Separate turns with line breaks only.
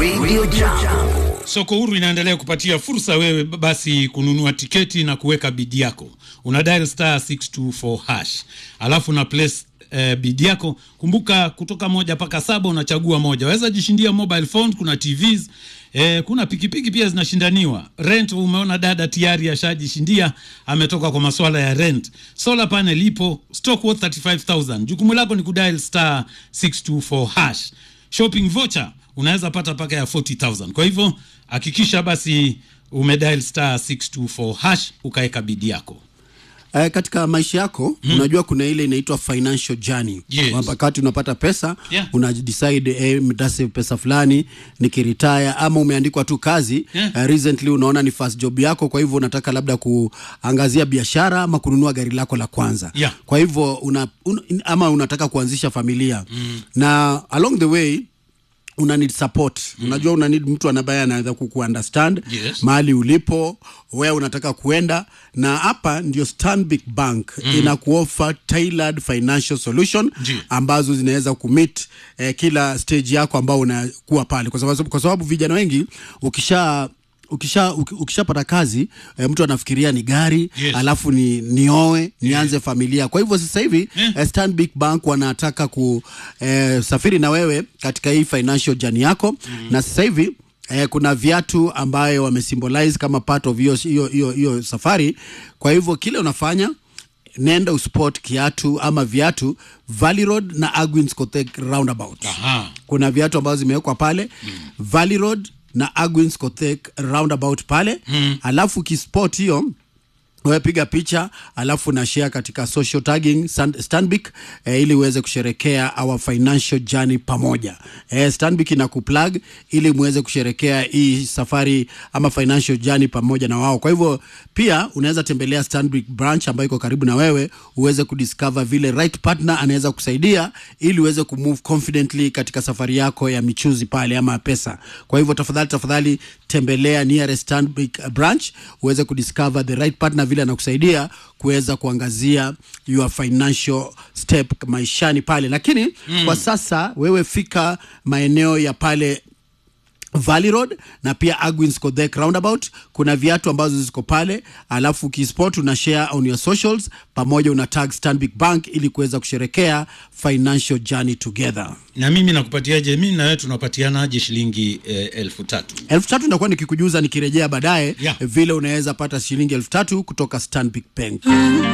Radio Jambo.
Soko Huru inaendelea kupatia fursa wewe basi kununua tiketi na kuweka bidi yako. Una dial star 624 hash, alafu na place eh, bidi yako. Kumbuka kutoka moja mpaka saba unachagua moja. Waweza jishindia mobile phone, kuna TVs eh, kuna pikipiki pia zinashindaniwa. Rent, umeona dada tayari ashajishindia, ametoka kwa masuala ya rent. Solar panel ipo stock worth 35000. Jukumu lako ni kudial star 624 hash. Shopping voucher unaweza pata paka ya 40000 kwa hivyo hakikisha basi umedial star 624 hash ukaweka bidi yako
Eh, katika maisha yako mm. unajua kuna ile inaitwa financial journey
Yes.
wakati unapata pesa
Yeah.
una decide eh, mtase pesa fulani nikiretire ama umeandikwa tu kazi
Yeah.
eh, recently unaona ni first job yako kwa hivyo unataka labda kuangazia biashara ama kununua gari lako la kwanza
Yeah.
kwa hivyo una, un, ama unataka kuanzisha familia mm. na along the way una need support mm. unajua una need mtu ambaye anaweza kukuunderstand
Yes.
mahali ulipo wewe unataka kuenda na hapa ndio Stanbic Bank mm. inakuofa tailored financial solution
Ndiyo.
ambazo zinaweza kumit eh, kila stage yako ambao unakuwa pale kwa sababu, kwa sababu vijana wengi ukisha ukisha uki- ukishapata kazi eh, mtu anafikiria ni gari
Yes.
alafu ni nioe nianze familia kwa hivyo sasa hivi
Eh.
eh, Stanbic Bank wanataka kusafiri na wewe katika hii financial journey yako mm. na sasa hivi Eh, kuna viatu ambayo wamesymbolize kama part of hiyo hiyo hiyo hiyo safari kwa hivyo kile unafanya nenda usport kiatu ama viatu Valley Road na Agwins Kothek roundabout
Aha.
kuna viatu ambazo zimewekwa pale mm. Valley Road na Agwins Kothek roundabout pale mm. alafu kisport hiyo wewe piga picha alafu na share katika social tagging Stan- Stanbic eh, ili uweze kusherekea our financial journey pamoja. Eh, Stanbic ina kuplug ili muweze kusherekea hii safari ama financial journey pamoja na wao. Kwa hivyo pia unaweza tembelea Stanbic branch ambayo iko karibu na wewe uweze kudiscover vile right partner anaweza kusaidia ili uweze kumove confidently katika safari yako ya michuzi pale ama pesa. Kwa hivyo tafadhali tafadhali tembelea nearest Stanbic branch uweze kudiscover the right partner vile anakusaidia kuweza kuangazia your financial step maishani pale, lakini mm. kwa sasa wewe fika maeneo ya pale Valley Road na pia Agwins Kodhek roundabout. Kuna viatu ambazo ziko pale, alafu kisport una share on your socials pamoja una tag Stanbic Bank ili kuweza kusherekea financial journey together.
na mimi nakupatiaje mimi na wewe tunapatianaje shilingi eh, elfu tatu
elfu tatu nitakuwa nikikujuza nikirejea baadaye
Yeah.
vile unaweza pata shilingi elfu tatu kutoka Stanbic Bank.